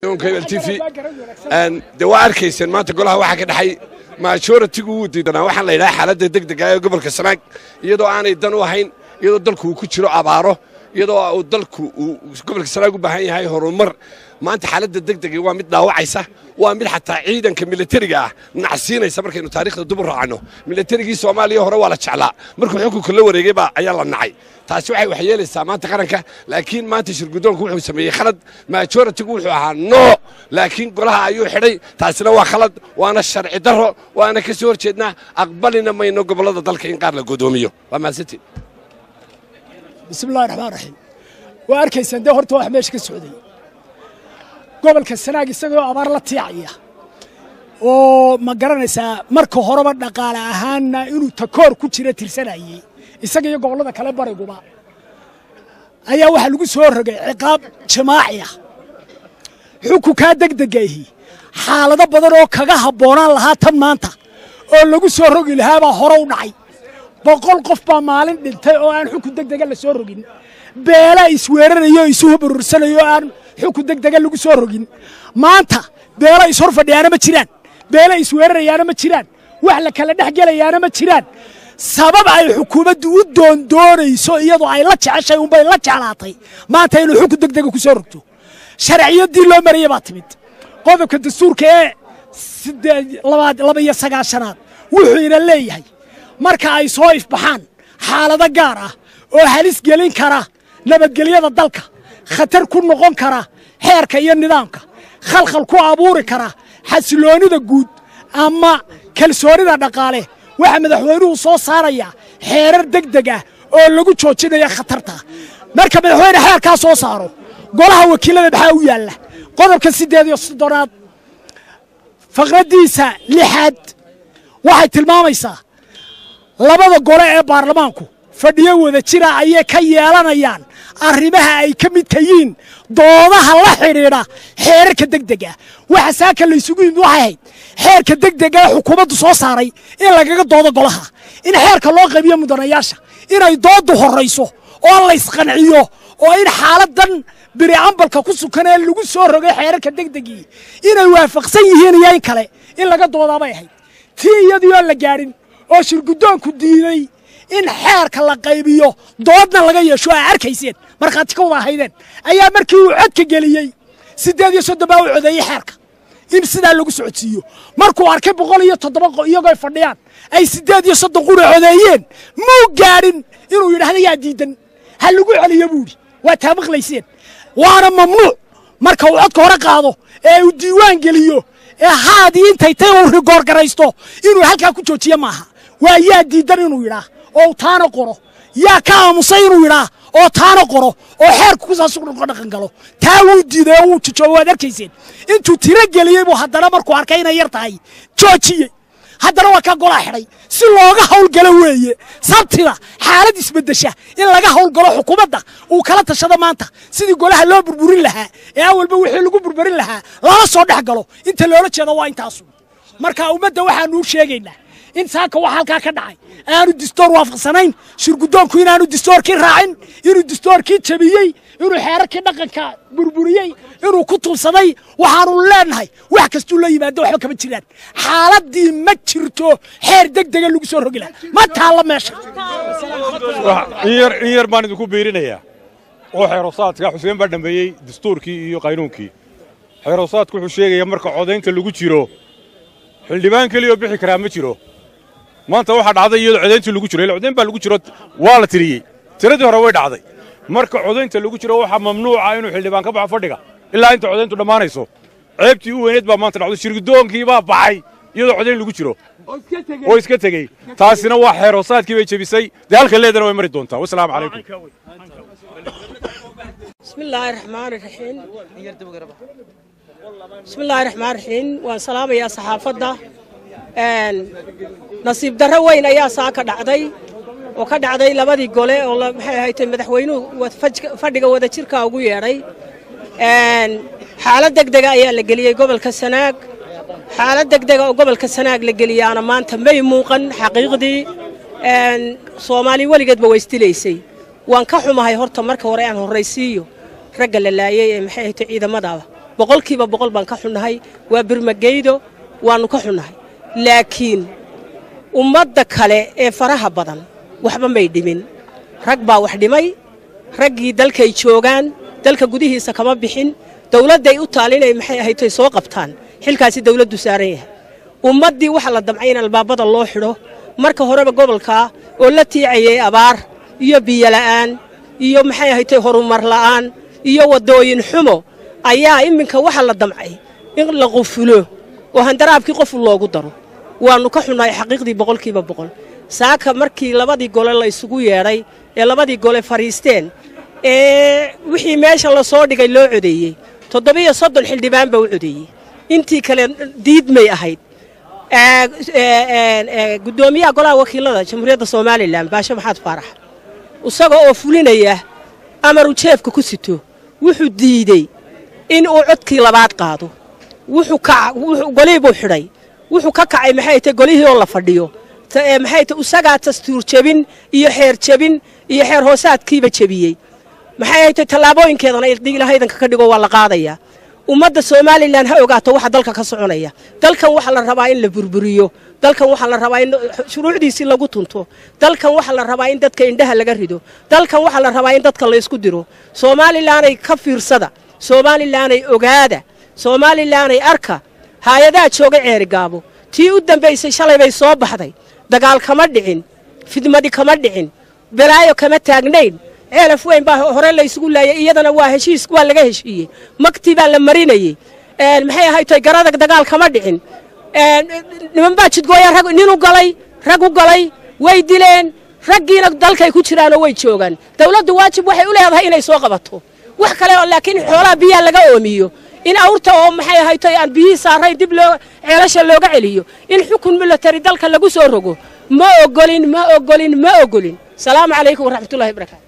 t v dee waa arkayseen maanta golaha waxaa ka dhexay majoritigu wuu diidanaa waxaan la yidhaha xaaladda degdega ee gobolka sanaag iyadoo aanay dan u ahayn iyadoo dalku uu ku jiro abaaro iyadoo uu dalku uu gobolka sanaag u baahan yahay horumar maanta xaaladda degdega waa mid dhaawacaysa waa mid xataa ciidanka milatariga ah nacsiinaysa markaynu taarikhda dib u raacno milatarigii soomaaliya hore waa la jeclaa markuu xukunka la wareegay baa ayaa la nacay taasi waxay waxyeelaysaa maanta qaranka laakiin maanta shirgudoonku wuxuu sameeyey khalad majoritigu wuxuu ahaa noo laakiin golaha ayuu xidhay taasina waa khalad waana sharci darro waana ka soo horjeednaa aqbalina mayno gobollada dalka in qaar la godoomiyo waa mahadsantiin bismillahi raxmaan raxiim waa arkaysaan dee horta wax meesha ka socday gobolka sanaag isagoo abaar la tiicaya oo ma garanaysaa marka horeba dhaqaale ahaanna inuu takoor ku jira tirsanayey isaga iyo gobollada kale bariguba ayaa waxaa lagu soo rogay ciqaab jamaaci ah xukunkaa degdegaihi xaalado badan oo kaga habboonaan lahaa tan maanta oo lagu soo rogi lahaabaa hore u dhacay boqol qof baa maalin dhintay oo aan xukun degdega la soo rogin beela isweerarayo o isu hubarursanayo oo aan xukun degdega lagu soo rogin maanta beelo ishor fadhiyaana ma jiraan beelo isweerarayaana ma jiraan wax la kala dhex gelayaana ma jiraan sabab ay xukuumaddu u doondoonayso iyadoo ay la jeceshay unbay la jeclaatay maanta inuu xukun degdega ku soo rogto sharciyaddii loo marayay baa timid qodobka dastuurka ee laba iyo sagaashanaad wuxuu ina leeyahay marka ay soo ifbaxaan xaalado gaar ah oo halis gelin kara nabadgelyada dalka khatar ku noqon kara xeerka iyo nidaamka khalkhal ku abuuri kara xasiloonnida guud ama kalsoonida dhaqaale waxaa madaxweynuhu soo saarayaa xeerar degdeg ah oo lagu joojinaya khatarta marka madaxweyne xeerkaa soo saaro golaha wakiilada maxaa u yaalla qodobka siddeed iyo soddonaad faqraddiisa lixaad waxay tilmaamaysaa labada gole ee baarlamaanku fadhiyo wada jira ayay ka yeelanayaan arrimaha ay ka midka yihiin doodaha la xidhiidha xeerarka degdega waxa saaka laysugu yimid waxay ahayd xeerka degdega ee xukuumaddu soo saaray in lagaga doodo golaha in xeerka loo qaybiyo mudanayaasha inay dooddu horrayso oo laysqanciyo oo in xaaladan biri ambalka ku sukan ee lagu soo rogay xeerarka degdegii inay waafaqsan yihiin iyo in kale in laga doodaabay ahayd tii iyadii oo la gaadhin oo shirguddoonku diiday in xeerka la qaybiyo doodna laga yeesho aa arkayseen markhaati ka wada ahaydeen ayaa markii uu codka geliyey siddeed iyo soddon baa u codeeyey xeerka in sidaa lagu socodsiiyo markuu arkay boqol iyo toddoba iyagoo fadhiyaan ay siddeed iyo soddon qura codeeyeen muu gaadhin inuu yidhaahda yaa diidan ha lagu celiyo buu idhi waa taa maqlayseen waana mamnuuc marka uu codka hore qaado ee uu diiwaan geliyo ee haadii intay tay uu rigoorgaraysto inuu halkaa ku joojiyo maaha waa yaa diidan inuu yidhaah oo taana qoro yaa ka aamusay inuu yidhaah oo taana qoro oo xeerku kusaas dhaqan galo taa wuu diiday oo wuu jijooba waad arkayseen intuu tiro geliyey buu haddana markuu arkay inay yar tahay joojiyey haddana waa kaa golaa xidhay si looga hawlgalo weeye sabtida xaalad isbeddesha in laga hawlgalo xukuumadda uu kala tashado maanta sidii golaha loo burburin lahaa ee awalba wixii lagu burburin lahaa lala soo dhex galo inta loola jeedo waa intaasu marka ummadda waxaanu u sheegaynaa in saaka wax halkaa ka dhacay aanu distoor waafaqsanayn shirguddoonku inaanu distoorkii raacin inuu distoorkii jabiyey inuu xeerarkii dhaqanka burburiyey inuu ku tuubsaday waxaanu leenahay wax kastuu la yimaado waxba kama jiraan xaaladii ma jirto xeer degdega lagu soo rogi laha ma taalla meesha in yar baan idinku biirinayaa oo xeerosaadka xuseen baa dhammeeyey dastuurkii iyo qaynuunkii xeerosaadku wuxuu sheegayaa marka codaynta lagu jiro xildhibaan keliyoo bixi karaa ma jiro maanta waxaa dhacday iyadoo codayntii lagu jiro ila codayn baa lagu jiro waa la tiriyey tiradii hore way dhacday marka codaynta lagu jiro waxaa mamnuuca inuu xildhibaan ka baxo fadhiga ilaa inta codayntu dhammaanayso ceebtii u weyneed baa maanta dhacdo shirgudoonkii baa baxay iyadoo codayn lagu jiro oo iska tegey taasina waa xeeroosaadkii bay jebisay dee halka leedana way mari doontaa wasalaamu calaykum بسم الله الرحمن الرحيم بسم الله الرحمن الرحيم وان سلام يا صحافة ان نصيب درة وين يا ساكا دعدي وكا دعدي لبدي قولي والله maxay ahayd madaxweynuhu fadhiga wada jirka ugu yeedhay xaalad degdega ayaa la geliyey gobolka sanaag xaalad degdega oo gobolka sanaag la geliyaana maanta may muuqan xaqiiqdii soomaali weligeedba way istilaysay waan ka xumahay horta marka hore aan horraysiiyo ragga la laayay ee maxay ahayto ciidamadaaba boqolkiiba boqol baan ka xunnahay waa birmageydo waannu ka xunnahay laakiin ummadda kale ee faraha badan waxba may dhimin rag baa wax dhimay raggii dalkay joogaan dalka gudihiisa kama bixin dawladday u taal inay maxay ahaytoy soo qabtaan xilkaasi dawladdu saaran yahay ummaddii waxa la damcay in albaabada loo xidho marka horeba gobolkaa oo la tiicayay abaar iyo biyola'aan iyo maxay ahaytoy horumar la'aan iyo waddooyin xumo ayaa iminka waxa la damcay in la qufulo oo handaraabkii qof loogu daro waannu ka xunnahay xaqiiqdii boqolkiiba boqol saaka markii labadii gole la isugu yeedhay ee labadii gole fadhiisteen ee wixii meesha la soo dhigay loo codeeyey toddobiyo soddon xildhibaan baa u codeeyey intii kale diidmay ahayd guddoomiyaha golaha wakiilada jamhuuriyadda somalilan baashe maxaad faarax isaga oo fulinaya amaru jeefka ku sito wuxuu diidey in uu codkii labaad qaado wuxuu golihii buu xidhay wuxuu ka kacay maxay tahay golihii oo la fadhiyo maxay tahay isagaa dastuur jebin iyo xeer jebin iyo xeer hoosaadkiiba jebiyey maxay tahay tallaabooyinkeedana ilahaydanka ka dhigo waa la qaadayaa ummadda somalilan ha ogaato waxa dalka ka soconaya dalkan waxaa la rabaa in la burburiyo dalkan waxaa la rabaa in shuruucdiisii lagu tunto dalkan waxaa la rabaa in dadka indhaha laga rido dalkan waxaa la rabaa in dadka laysku diro somalilanay ka fiirsada somalilanay ogaada somalilanay arka haayadaha jooga ceerigaabo tii u dambaysay shalay bay soo baxday dagaal kama dhicin fidmadi kama dhicin balaayo kama taagnayn ceelaf weyn baa hore laysugu laayay iyadana waa heshiis waa laga heshiiyey magtii baa la marinayey maxay ahaytoy garadag dagaal kama dhicin niman baa jidgooya rag nin u galay rag u galay way dileen raggiina dalkay ku jiraanoo way joogaan dawladdu waajib waxay u leedahay inay soo qabato wax kale oo laakiin xoolaha biyaha laga oomiyo in awrta oo maxay ahaytoy aan biyihii saarayn dib loo ceelasha looga celiyo in xukun military dalka lagu soo rogo ma ogolin ma ogolin ma ogolin salaamu calaykum waraxmatullahi wabarakaatu